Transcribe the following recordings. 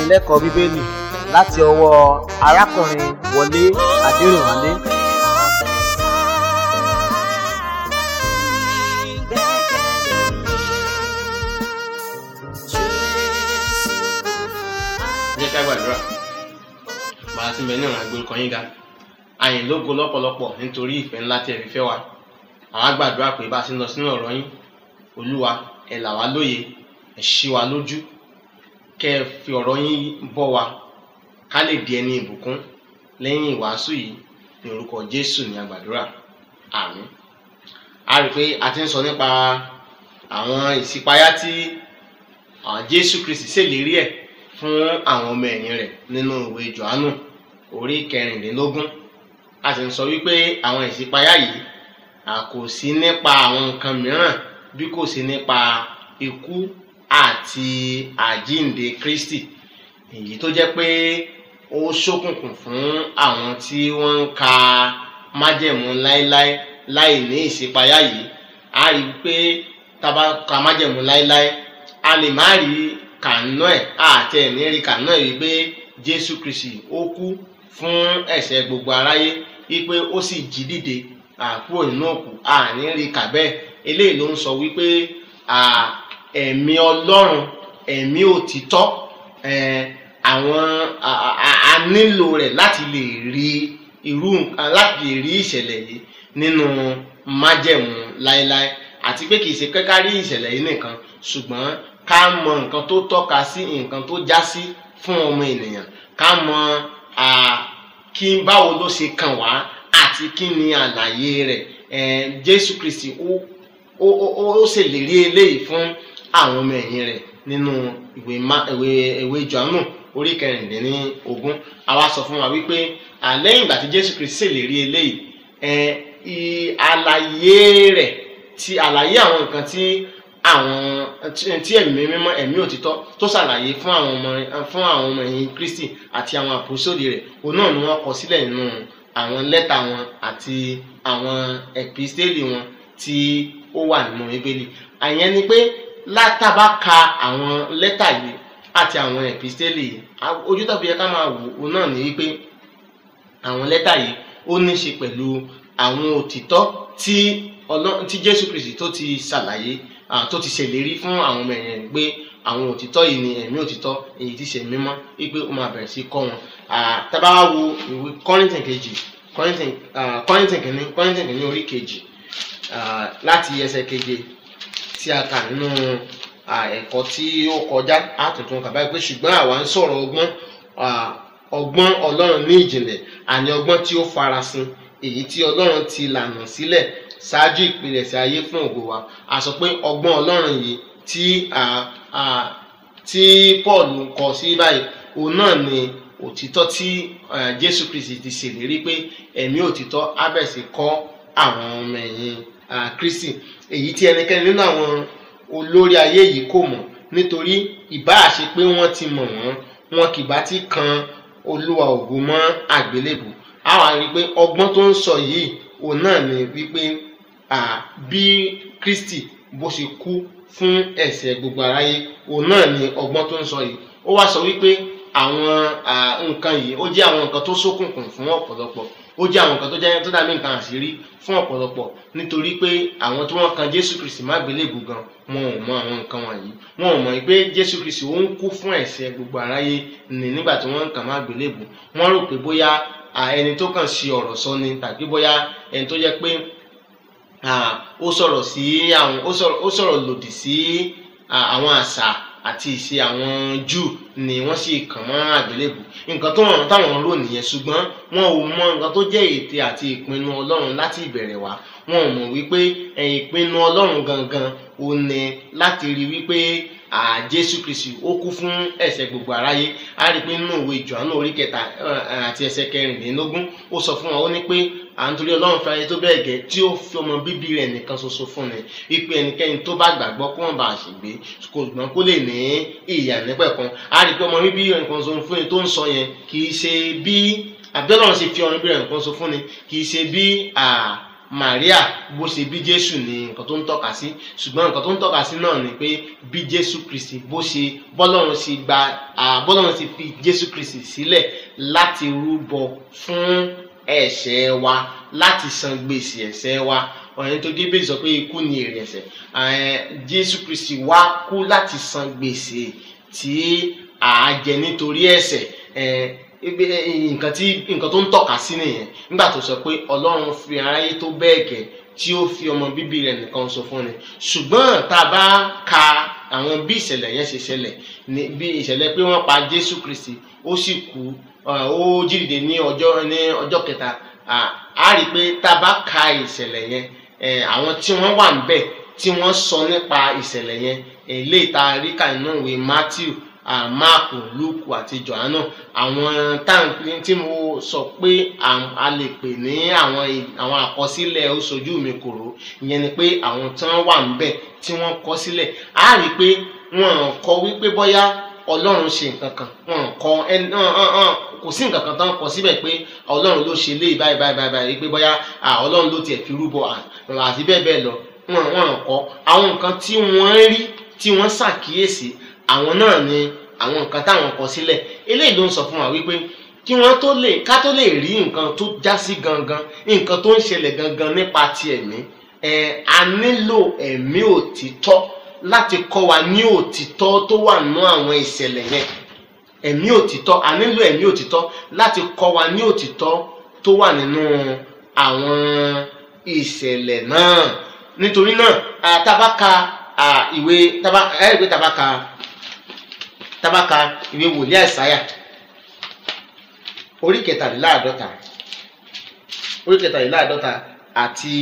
ìdánilẹ́kọ̀ọ́ bíbélì láti ọwọ́ arákùnrin wọlé adẹrìnwálé jẹ́ ká gbàdúrà bàá ti bẹ ní ọ̀run àgbélùkọ́ yín ga àyìn lógo lọ́pọ̀lọpọ̀ nítorí ìfẹ́ ńlá tí ẹ fi fẹ́ wa àwa gbàdúrà pé bá a ti ń lọ sínú ọ̀rọ̀ yín olúwa ẹ là wá lóye ẹ ṣí wa lójú kẹ́ ẹ fi ọ̀rọ̀ yín bọ́ wa ká lè di ẹni ìbùkún lẹ́yìn ìwàásù yìí ní orúkọ jésù ní àgbàdúrà àmín a rí i pé a ti ń sọ nípa àwọn ìṣípayá tí àwọn jésù kristi ṣèlérí ẹ̀ fún àwọn ọmọ ẹ̀yìn rẹ̀ nínú ìwé johannu orí kẹrìnlélógún a sì ń sọ wípé àwọn ìṣípayá yìí a kò sí nípa àwọn nǹkan mìíràn bí kò sí nípa ikú àti àjínde kristi èyí tó jẹ́ pé ó ṣókùnkùn fún àwọn tí wọ́n ń ka májẹ̀mú láéláé láì ní ìṣípayá yìí a rí i pé tá a bá ka májẹ̀mú láéláé a lè má rí kànú ẹ̀ àti ẹ̀ ní rí kànú ẹ̀ wípé jésù kristi ó kú fún ẹ̀ṣẹ̀ gbogbo aráyé wípé ó sì jí dìde àkúrò nínú òkú àní rí kà bẹ́ẹ̀ eléyìí ló ń sọ wípé ẹ̀mí ọlọ́run ẹ̀mí òtítọ́ àwọn a nílò rẹ̀ láti lè rí irú láti lè rí ìṣẹ̀lẹ̀ yìí nínú májẹ̀mú láéláé àti pé kì í ṣe kẹ́ká rí ìṣẹ̀lẹ̀ yìí nìkan ṣùgbọ́n ká mọ nǹkan tó tọ́ka sí nǹkan tó já sí fún ọmọ ènìyàn ká mọ kí báwo ló ṣe kàn wá àti kí ni àlàyé rẹ̀ jésù kristi ó ó ó ṣèlérí eléyìí fún àwọn ọmọ ẹ̀yìn rẹ̀ nínú ìwé ìwé ìwé johannu orí kẹrìndínlógún àwa sọ fún wa wípé lẹ́yìn ìgbà tí jésù kristi ṣèlérí eléyìí àlàyé rẹ̀ ti àlàyé àwọn nǹkan tí àwọn tí ẹ̀mí mímọ́ ẹ̀mí òtítọ́ tó ṣàlàyé fún àwọn ọmọ fún àwọn ọmọ ẹ̀yìn kristi àti àwọn àpòsódì rẹ̀ òun náà ni wọ́n kọ sílẹ̀ nínú àwọn lẹ́tà wọn àti àwọn ẹ̀písítélì wọn tí ó wà nínú bíbélì àyẹn ni pé látàbá ka àwọn lẹ́tà yìí àti àwọn ẹ̀písítélì yìí ojú tàbí yẹ ká máa wò ó náà ní wípé àwọn lẹ́tà yìí ó ní ṣe pẹ̀lú àwọn òtítọ́ tí ọlọ́run tí jésù kristi tó ti ṣàlàyé tó ti ṣèlérí fún àwọn ọmọ ẹ̀yìn pé àwọn òtítọ́ yìí ni ẹ̀mí òtítọ́ èyí tí ṣe mímọ́ wípé ó máa bẹ̀rẹ̀ sí kọ́ wọn tábà wá wo ìwé kọ́rìntìn kejì kọ́rìntìn kìíní kọ́rìntìn kìíní orí kejì láti ẹsẹ̀ keje tí a kà nínú ẹ̀kọ́ tí ó kọjá àtúntún kà báyìí pé ṣùgbọ́n àwa ń sọ̀rọ̀ ọgbọ́n ọgbọ́n ọlọ́run ní ìjìnlẹ̀ àní ọgbọ́n tí ó farasin èyí tí ọlọ́run ti lànà sílẹ̀ ṣáájú ìpilẹ̀ṣẹ̀ ayé fún ògo wa a sọ pé ọgbọ́n ọlọ́run yìí tí tí paul kọ sí báyìí òun náà ni òtítọ́ tí jésù kristi ti ṣèlérí pé ẹ̀mí òtítọ́ ábẹ̀sì kọ́ àwọn ọmọ ẹ̀yìn kristi èyí tí ẹnikẹ́ni nínú àwọn olórí ayé yìí kò mọ̀ nítorí ìbáà ṣe pé wọ́n ti mọ̀ wọ́n wọn kì bá ti kan olúwa ògo mọ́ àgbélébù àwọn àrí pé ọgbọ́n tó ń sọ yìí òun náà ni wípé bí kristi bó ṣe kú fún ẹ̀ṣẹ̀ gbogbo aráyé òun náà ni ọgbọ́n tó ń sọ yìí ó wá sọ wípé àwọn nǹkan yìí ó jẹ́ àwọn nǹkan tó ṣókùnkùn fún ọ̀pọ̀lọpọ̀ ó jẹ́ àwọn nǹkan tó jẹ́ tó dàbí nǹkan àṣírí fún ọ̀pọ̀lọpọ̀ nítorí pé àwọn tí wọ́n kan jésù kristi má gbélébù gan wọn ò mọ àwọn nǹkan wọ̀nyí wọn ò mọ̀ pé jésù kristi ó ń kú fún ẹ̀ṣẹ̀ gbogbo aráyé ní nígbà tí wọ́n kàn má gbélébù wọ́n rò pé bóyá ẹni tó kàn ṣe ọ̀rọ̀ sọ ni tàbí bóyá ẹni tó jẹ́ pé ó sọ̀rọ̀ sí àwọn ó sọ̀rọ̀ lòdì sí àwọn àṣà àti ìṣe àwọn júù ni wọ́n sì kàn mọ́ àgbélébù nǹkan tó wọn táwọn rò nìyẹn ṣùgbọ́n wọn ò mọ nǹkan tó jẹ́ ète àti ìpinnu ọlọ́run láti ìbẹ̀rẹ̀ wá wọn ò mọ̀ wípé ìpinnu ọlọ́run gangan ò ní láti rí wípé jésù kristi ó kú fún ẹ̀ṣẹ̀ gbogbo aráyé a rí i pé nínú ìwé johannu orí kẹta àti ẹsẹ̀ kẹrìnlélógún ó sọ fún wa ó ní pé à ń torí ọlọ́run fẹ́ ayé tó bẹ́ẹ̀ gẹ́ tí ó fi ọmọ bíbí rẹ̀ nìkan ṣoṣo fún ni wípé ẹnikẹ́ni tó bá gbàgbọ́ kó wọn bá a ṣègbè kò gbọ́n kó lè ní ìyà nípẹ̀kan a rí i pé ọmọ bíbí rẹ̀ nìkan ṣoṣo fún ni tó ń sọ yẹn kì í ṣe bí àbí ọlọ́run ṣe fi ọmọ bíbí rẹ̀ nìkan ṣoṣo fún ni kì í ṣe bí Maria bó ṣe bí Jésù ni nǹkan tó ń tọ́ka sí ṣùgbọ́n nǹkan tó ń tọ́ka sí náà ni pé bí Jésù Kristi bó ṣe bọ́lọ́run ṣe gba bọ́lọ́run ṣe fi Jésù Kristi sílẹ̀ láti rúbọ fún ẹ̀ṣẹ̀ wa láti san gbèsè ẹ̀ṣẹ̀ wa ọ̀rẹ́ tó dé bẹ́ẹ̀ sọ pé ikú ni èrè ẹ̀ṣẹ̀ Jésù Kristi wá kú láti san gbèsè tí a jẹ nítorí ẹ̀ṣẹ̀ nǹkan tí nǹkan tó ń tọ́ka sí nìyẹn nígbà tó sọ pé Ọlọ́run fi aráyé tó bẹ́ẹ̀ gẹ́ tí ó fi ọmọ bíbí rẹ̀ nìkan sọ fún ni ṣùgbọ́n tá a bá ka àwọn bí ìṣẹ̀lẹ̀ yẹn ṣe ṣẹlẹ̀ bí ìṣẹ̀lẹ̀ pé wọ́n pa Jésù Kristi ó sì kú ó jíǹde ní ọjọ́ ní ọjọ́ kẹta a rí i pé tá a bá ka ìṣẹ̀lẹ̀ yẹn àwọn tí wọ́n wà níbẹ̀ tí wọ́n sọ nípa ìṣẹ̀lẹ̀ yẹn eléyìí tá a rí kà nínú ìwé Matthew Máàkù Lúùkù àti Jòhánù àwọn táǹkì tí mo sọ pé a lè pè ní àwọn àwọn àkọsílẹ̀ ó sojú mi kòró ìyẹn ni pé àwọn tí wọ́n wà níbẹ̀ tí wọ́n kọ sílẹ̀ a rí i pé wọ́n kọ wípé bóyá ọlọ́run ṣe nǹkan kan wọn kọ ẹni kò sí nǹkan kan tán kọ síbẹ̀ pé ọlọ́run ló ṣe léyìí báyìí báyìí báyìí pé bóyá ọlọ́run ló tiẹ̀ fi rúbọ àti bẹ́ẹ̀ bẹ́ẹ̀ lọ wọn wọn kọ àwọn nǹkan tí wọ́n rí tí wọ́n ṣàkíyèsí àwọn náà ni àwọn nǹkan táwọn kọ sílẹ̀ eléyìí ló ń sọ fún wa wípé kí wọ́n tó lè ká tó lè rí nǹkan tó já sí gangan nǹkan tó ń ṣẹlẹ̀ gangan nípa ti ẹ̀mí ẹ̀ a nílò ẹ̀mí òtítọ́ láti kọ́ wa ní òtítọ́ tó wà nínú àwọn ìṣẹ̀lẹ̀ yẹn ẹ̀mí òtítọ́ a nílò ẹ̀mí òtítọ́ láti kọ́ wa ní òtítọ́ tó wà nínú àwọn ìṣẹ̀lẹ̀ náà nítorí náà tabaka ìwé ẹ̀rí pé tabaka tabaka ìwé wòlíì àìsáyà orí kẹtàléláàdọ́ta orí kẹtàléláàdọ́ta àti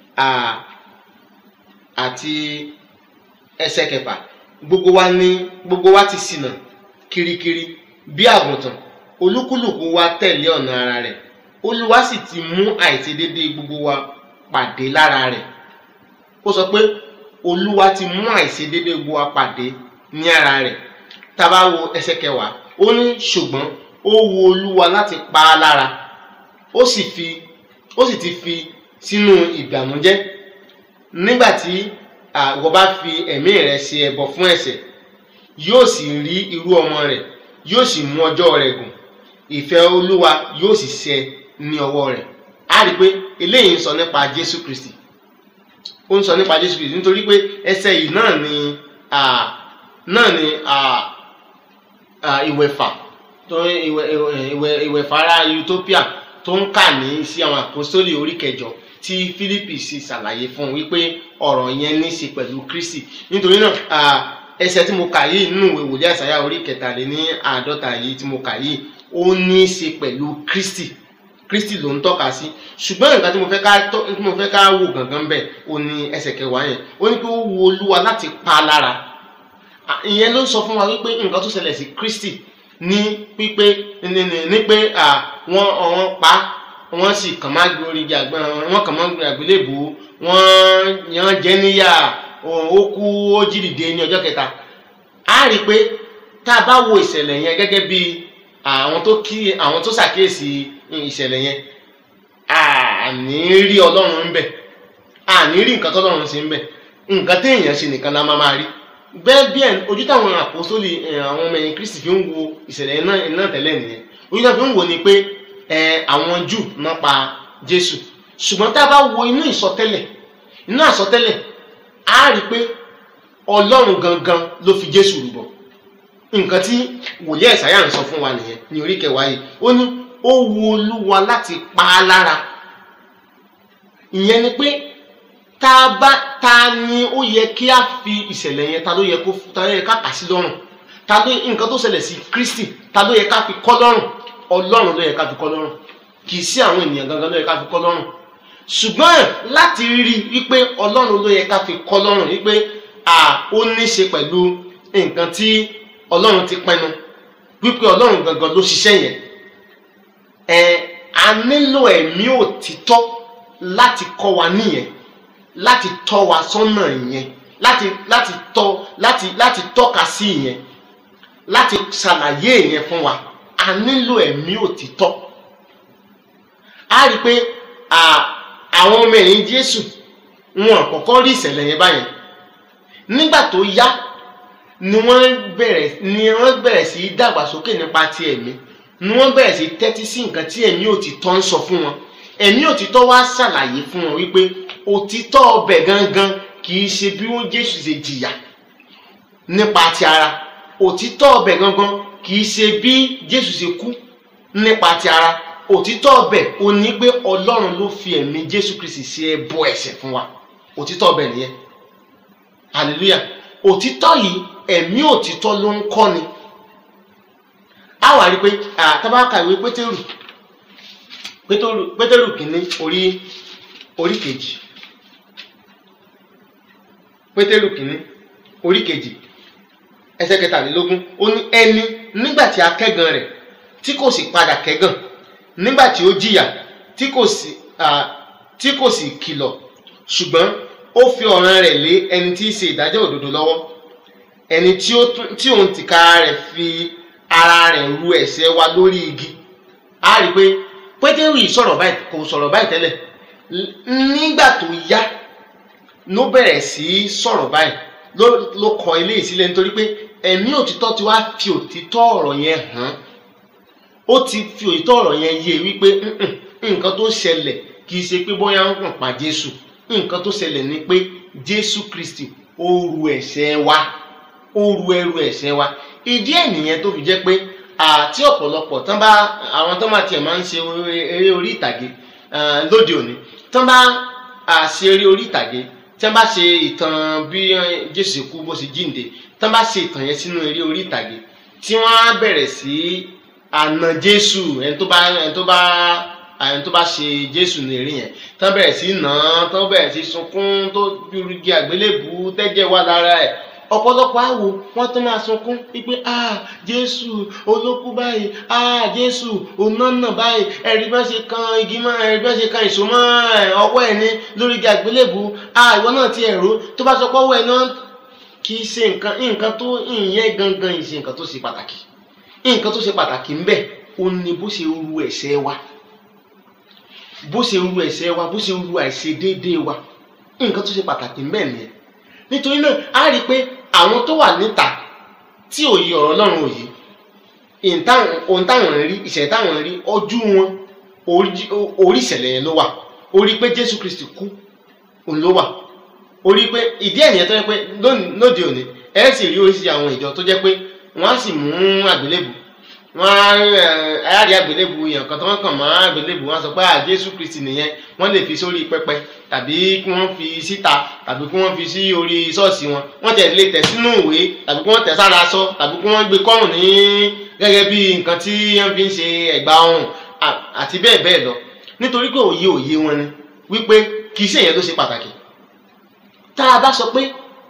àti ẹsẹ̀ kẹfà gbogbo wa ní gbogbo wa ti ṣìnà kirikiri bí àgùntàn olúkúlùkù wa tẹ̀lé ọ̀nà ara rẹ̀ olúwa sì ti mú àìṣedédé gbogbo wa pàdé lára rẹ̀ ó sọ pé olúwa ti mú àìṣedédé gbogbo wa pàdé ní ara rẹ̀ tá a bá wo ẹsẹ̀ kẹwàá ó ní ṣùgbọ́n ó wu olúwa láti pa á lára ó sì fi ó sì ti fi sínú ìbànújẹ́ nígbà tí àwọn bá fi ẹ̀mí rẹ̀ ṣe ẹbọ fún ẹ̀ṣẹ̀ yóò sì rí irú ọmọ rẹ̀ yóò sì mú ọjọ́ rẹ̀ gùn ìfẹ́ olúwa yóò sì ṣẹ ní ọwọ́ rẹ̀ a rí i pé eléyìí ń sọ nípa jésù kristi ó ń sọ nípa jésù kristi nítorí pé ẹsẹ̀ yìí náà ni náà ni ìwẹ̀fà tó ìwẹ̀fà ara utopia tó ń kà ní sí àwọn àpòsólì orí kẹjọ tí Fílípì sì ṣàlàyé fún un wípé ọ̀rọ̀ yẹn ní í ṣe pẹ̀lú Kristi nítorí náà ẹsẹ̀ tí mo kà yìí nínú ìwé wòlíì àṣàyà orí kẹtàléní àádọ́ta yìí tí mo kà yìí ó ní í ṣe pẹ̀lú Kristi Kristi ló ń tọ́ka sí ṣùgbọ́n nǹkan tí mo fẹ́ ká tí mo fẹ́ ká wò gangan bẹ́ẹ̀ ó ní ẹsẹ̀ kẹwàá yẹn ó ní pé ó wu Olúwa láti pa á lára ìyẹn ló ń sọ fún wa wípé nǹkan tó ṣẹlẹ̀ sí Kristi ní pípé ní pé wọ́n wọ́n pa á wọ́n sì kàn máa gbé orí àgbẹ̀ wọ́n kàn máa gbé àgbélébù wọ́n yan jẹ́ níyà ó kú ó jí dìde ní ọjọ́ kẹta a rí i pé tá a bá wo ìṣẹ̀lẹ̀ yẹn gẹ́gẹ́ bí àwọn tó kí àwọn tó ṣàkíyèsí ìṣẹ̀lẹ̀ yẹn àní rí ọlọ́run ń bẹ̀ àní rí nǹkan tọ́lọ́run ṣe ń bẹ̀ nǹkan téèyàn ṣe nìkan la máa máa rí bẹ́ẹ̀ bí ẹ̀ ojú táwọn àpòsólì àwọn ọmọ ẹ̀yìn Kristi fi ń wo ìṣẹ̀lẹ̀ náà tẹ́lẹ̀ nìyẹn ojú táwọn fi ń wo ni pé àwọn jù náà pa jésù ṣùgbọ́n tá a bá wo inú ìsọtẹ́lẹ̀ inú àsọtẹ́lẹ̀ á rí i pé ọlọ́run gangan ló fi jésù rúbọ nǹkan tí wòlíì ẹ̀sáyà ń sọ fún wa nìyẹn ní orí kẹwàá yìí ó ní ó wu olúwa láti pa á lára ìyẹn ni pé tá a bá ta ni ó yẹ kí a fi ìṣẹ̀lẹ̀ yẹn ta ló yẹ kó ta ló yẹ ká kà sí lọ́rùn ta ló nǹkan tó ṣẹlẹ̀ sí kristi ta ló yẹ ká fi kọ́ lọ́rùn ọlọ́run ló yẹ ká fi kọ́ lọ́rùn kì í sí àwọn ènìyàn gangan ló yẹ ká fi kọ́ lọ́rùn ṣùgbọ́n láti rí wípé ọlọ́run ló yẹ ká fi kọ́ lọ́rùn wípé à ó ní ṣe pẹ̀lú nǹkan tí ọlọ́run ti pinnu wípé ọlọ́run gangan ló ṣiṣẹ́ yẹn ẹ a nílò ẹ̀mí òtítọ́ láti kọ́ wa níyẹn láti tọ́ wa sọ́nà yẹn láti láti tọ́ láti láti tọ́ka sí yẹn láti ṣàlàyé yẹn fún wa a nílò ẹ̀mí òtítọ́ a rí i pé àwọn ọmọ ẹ̀yìn jésù wọn kọ́kọ́ rí ìṣẹ̀lẹ̀ yẹn báyẹn nígbà tó yá ni wọ́n bẹ̀rẹ̀ ni wọ́n bẹ̀rẹ̀ sí í dàgbàsókè nípa ti ẹ̀mí ni wọ́n bẹ̀rẹ̀ sí í tẹ́tí sí nǹkan tí ẹ̀mí òtítọ́ ń sọ fún wọn ẹ̀mí òtítọ́ wá ṣàlàyé fún wọn wípé òtítọ́ ọbẹ̀ gangan kì í ṣe bí wọ́n jésù ṣe jìyà nípa ti ara òtítọ́ ọbẹ̀ gangan kì í ṣe bí jésù ṣe kú nípa ti ara òtítọ́ ọbẹ̀ ò ní pé ọlọ́run ló fi ẹ̀mí jésù kristi ṣe ẹbọ ẹ̀ṣẹ̀ fún wa òtítọ́ ọbẹ̀ nìyẹn hallelujah òtítọ́ yìí ẹ̀mí òtítọ́ ló ń kọ́ni a wà rí pé àtàbákà ìwé pétérù pétérù pétérù kìíní orí orí kejì pétérù kìíní orí kejì ẹsẹ̀ kẹtàlélógún ó ní ẹni nígbà tí a kẹ́gàn rẹ̀ tí kò sì padà kẹ́gàn nígbà tí ó jìyà tí kò sì tí kò sì kìlọ̀ ṣùgbọ́n ó fi ọ̀ràn rẹ̀ lé ẹni tí í ṣe ìdájọ́ òdodo lọ́wọ́ ẹni tí ó tí òun tìkára rẹ̀ fi ara rẹ̀ ru ẹ̀ṣẹ̀ wa lórí igi a rí i pé pétérù yìí sọ̀rọ̀ báyìí kò sọ̀rọ̀ báyìí tẹ́lẹ̀ nígbà tó yá ló bẹ̀rẹ̀ sí í sọ̀rọ̀ báyìí ló ló kọ ilé ìsílẹ̀ nítorí pé ẹ̀mí òtítọ́ ti wá fi òtítọ́ ọ̀rọ̀ yẹn hàn ó ti fi òtítọ́ ọ̀rọ̀ yẹn yé wípé nǹkan tó ṣẹlẹ̀ kì í ṣe pé bóyá ń kàn pa Jésù nǹkan tó ṣẹlẹ̀ ni pé Jésù Kristi ó ru ẹ̀ṣẹ̀ wa ó ru ẹrù ẹ̀ṣẹ̀ wa ìdí ẹ̀ nìyẹn tó fi jẹ́ pé àti ọ̀pọ̀lọpọ̀ tán bá àwọn tán bá tiẹ̀ máa ń ṣe eré orí ìtàgé lóde òní tán bá ṣe eré orí ìtàgé tí wọ́n bá ṣe ìtàn bí Jésù kú bó ṣe jíǹde tí wọ́n bá ṣe ìtàn yẹn sínú eré orí ìtàgé tí wọ́n á bẹ̀rẹ̀ sí àna Jésù ẹni tó bá ẹni tó bá ẹni tó bá ṣe Jésù ní eré yẹn tí wọ́n bẹ̀rẹ̀ sí nà án tí wọ́n bẹ̀rẹ̀ sí sunkún tó gbúrúgi àgbélébù tẹ́jẹ̀ wà lára ẹ̀ ọ̀pọ̀lọpọ̀ àwò wọ́n tún máa sunkún wípé ah Jésù olókú báyìí ah Jésù onánà báyìí ẹ̀rí bá ṣe kan igi mọ́ ẹ̀rí bá ṣe kan ìṣó mọ́ ọwọ́ ẹ̀ ní lórí igi àgbélébù ah ìwọ náà ti ẹ̀rọ tó bá sọ pé ọwọ́ ẹ̀ náà kì í ṣe nǹkan nǹkan tó ìyẹn gangan ìṣe nǹkan tó ṣe pàtàkì nǹkan tó ṣe pàtàkì ń bẹ ó ní bó ṣe ru ẹ̀ṣẹ̀ wa bó ṣe ru ẹ̀ṣẹ̀ wa bó ṣe ru àìṣedéédéé wa nǹkan tó ṣe pàtàkì ń bẹ nìyẹn nítorí náà a rí i pé àwọn tó wà níta tí òye ọ̀rọ̀ Ọlọ́run òye ohun táwọn rí ìṣẹ̀lẹ̀ táwọn rí ojú wọn orí ìṣẹ̀lẹ̀ yẹn ló wà orí pé Jésù Kristi kú òun ló wà orí pé ìdí ẹ̀nìyẹn tó yẹ pé lóde òní ẹ sì rí oríṣiríṣi àwọn ìjọ tó jẹ́ pé wọ́n á sì mú àgbélébù wọ́n á rí àgbélébù yẹn kan tó wọ́n kàn mọ́ àgbélébù wọ́n á sọ pé à Jésù Kristi nìyẹn wọ́n lè fi sórí pẹpẹ tàbí kí wọ́n fi síta tàbí kí wọ́n fi sí orí ṣọ́ọ̀ṣì wọn wọ́n tẹ̀ lè tẹ̀ sínú ìwé tàbí kí wọ́n tẹ̀ sára aṣọ tàbí kí wọ́n gbé kọ́rùn ní gẹ́gẹ́ bí nǹkan tí wọ́n fi ń ṣe ẹ̀gbà ọrùn àti bẹ́ẹ̀ bẹ́ẹ̀ lọ nítorí pé òye òye wọn ni wípé kì í ṣe ìyẹn tó ṣe pàtàkì tá a bá sọ pé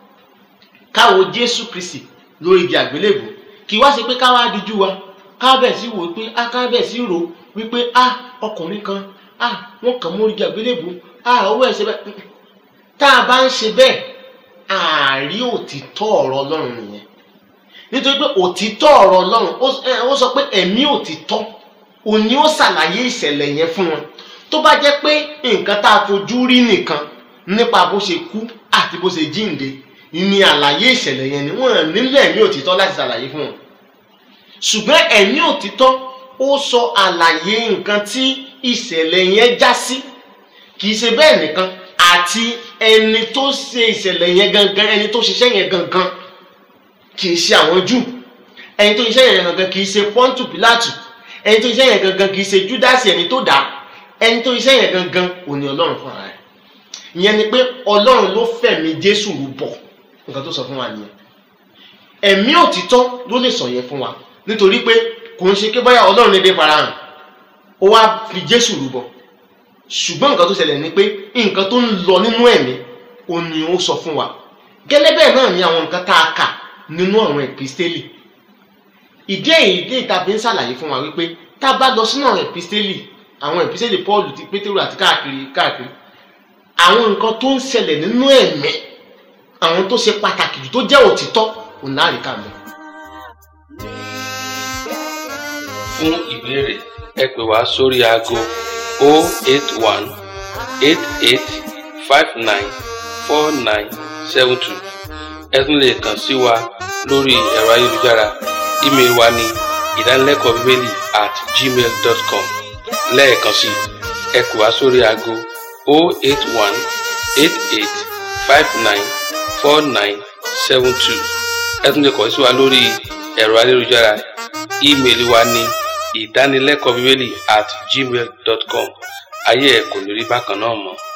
káwo Jésù Kristi lórí igi àgbélébù kì í wá ṣe pé káwá díjú wa ká bẹ̀ sí wò pé a ká bẹ̀ sí rò wípé a ọkùnrin kan a wọ́n kàn mú igi àgbélébù a owó ẹ̀ ṣe bẹ́ẹ̀ tá a bá ń ṣe bẹ́ẹ̀ àárí òtítọ́ ọ̀rọ̀ Ọlọ́run nìyẹn nítorí pé òtítọ́ ọ̀rọ̀ Ọlọ́run ó sọ pé ẹ̀mí òtítọ́ òní ó ṣàlàyé ìṣẹ̀lẹ̀ yẹn fún wọn tó bá jẹ́ pé nǹkan tá a fojú rí nìkan nípa bó ṣe kú àti bó ṣe jíǹde ní àlàyé ìṣẹ̀lẹ̀ yẹn ni wọ́n nílò ẹ̀mí òtítọ́ láti ṣàlàyé fún wọn ṣùgbọ́n ẹ̀mí òtítọ́ ó sọ àlàyé nǹkan tí ìṣẹ̀lẹ̀ yẹn já sí kì í ṣe bẹ́ẹ̀ nìkan àti ẹni tó ṣe ìṣẹ̀lẹ̀ yẹn gangan ẹni tó ṣiṣẹ́ yẹn gangan kì í ṣe àwọn Júù ẹni tó ṣiṣẹ́ yẹn gangan kì í ṣe Pọ́ńtù Pílátù ẹni tó ṣiṣẹ́ yẹn gangan kì í ṣe Júdásì ẹni tó dá ẹni tó ṣiṣẹ́ yẹn gangan òní Ọlọ́run fúnra rẹ̀ ìyẹn ni pé Ọlọ́run ló fẹ̀mí Jésù rúbọ nǹkan tó sọ fún wa nìyẹn ẹ̀mí òtítọ́ ló lè sọ yẹn fún wa nítorí pé kò ń ṣe pé bóyá Ọlọ́run lè dé farahàn ó wá fi Jésù rúbọ ṣùgbọ́n nǹkan tó ṣẹlẹ̀ ni pé nǹkan tó ń lọ nínú ẹ̀mí ó ní ó sọ fún wa gẹ́lẹ́ bẹ́ẹ̀ náà ni àwọn nǹkan tá a kà nínú àwọn ẹ̀písítélì ìdí èyí dé ìta fi ń ṣàlàyé fún wa wípé tá a bá lọ sínú àwọn ẹ̀písítélì àwọn ẹ̀písítélì Pọ́ọ̀lù ti Pétérù àti káàkiri káàkiri àwọn nǹkan tó ń ṣẹlẹ̀ nínú ẹ̀mí àwọn tó ṣe pàtàkì jù tó jẹ́ òtítọ́ òun láàrin ká mọ́. fún ìbéèrè ẹ pè wá sórí aago 081 eight eight five nine four nine seven two ẹ tún lè kàn sí wa lórí ẹ̀rọ ayélujára ímeèlì wa ní ìdánilẹ́kọ̀ọ́ bíbélì at gmail dot com lẹ́ẹ̀kan sí ẹ kù wá sórí aago o eight one eight eight five nine four nine seven two ẹ tún lè kàn sí wa lórí ẹ̀rọ ayélujára ímeèlì wa ní ìdánilẹ́kọ̀ọ́ bíbélì at gmail dot com ayé ẹ̀ kò ní rí bákan náà mọ́.